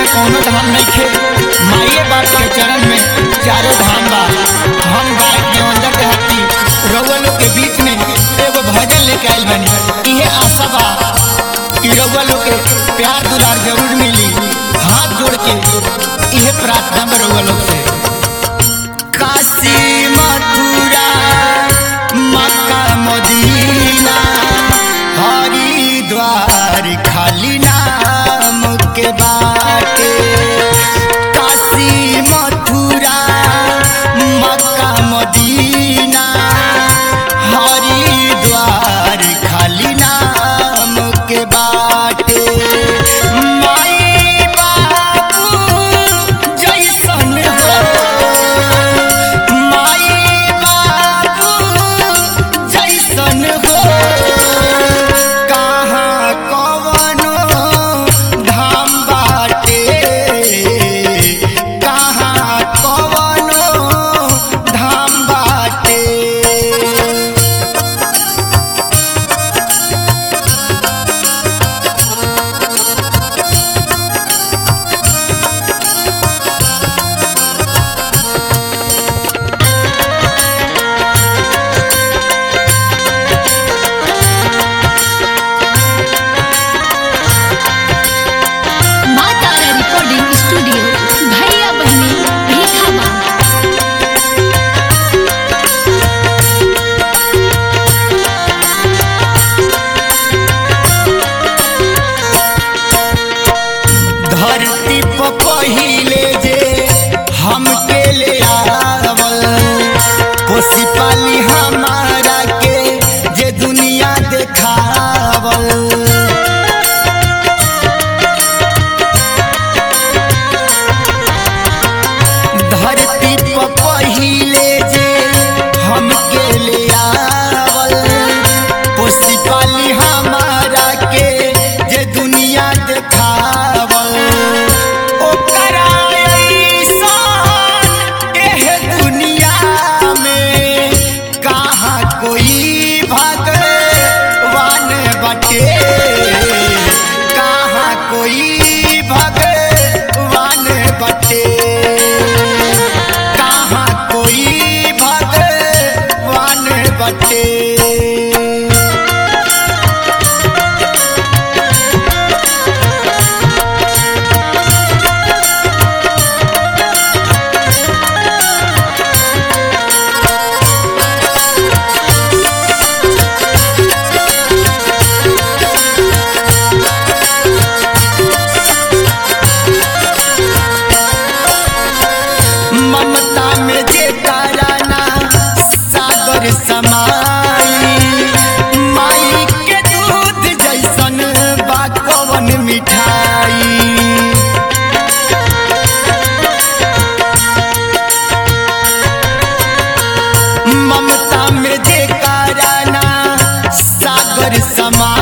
कौनो धाम नहीं खे माइये बाप के चरण में चारों धाम बा हम गाय देवंदर देहाती रउआ लोग के बीच में एगो भजन लेके आइल बनी इहे आशा बा कि रउआ लोग के प्यार दुलार जरूर मिली हाथ जोड़ के इहे प्रार्थना में रउआ लोग से काशी मथुरा मक्का मदीना हरिद्वार खाली नाम के बाटे काशी मथुरा मक्का मदीना हरिद्वार खाली नाम के बाटे माई बाबू जैसन हो माई बाबू जैसन हो कहाँ कवनो धाम बाटे कहाँ कवनो धाम बाटे माँ तारा रिकॉर्डिंग स्टूडियो भैया बहनी भीखा माँ धरती पर पहिले जे हमके ले आवल कोसी पाली हमारा के जे दुनिया देखावल धरती पर पहिले जे हमके ले आवल कोसी पाली हमारा के जे दुनिया देखावल ओकरा अइसन एह दुनिया में कहाँ कोई भगवान बटे कहाँ कोई भगवान बटे कहाँ कोई भगवान बटे ममता में जे ताराना सागर समाई माई के दूध जैसन बा कवन मिठाई ममता में जे ताराना सागर समाई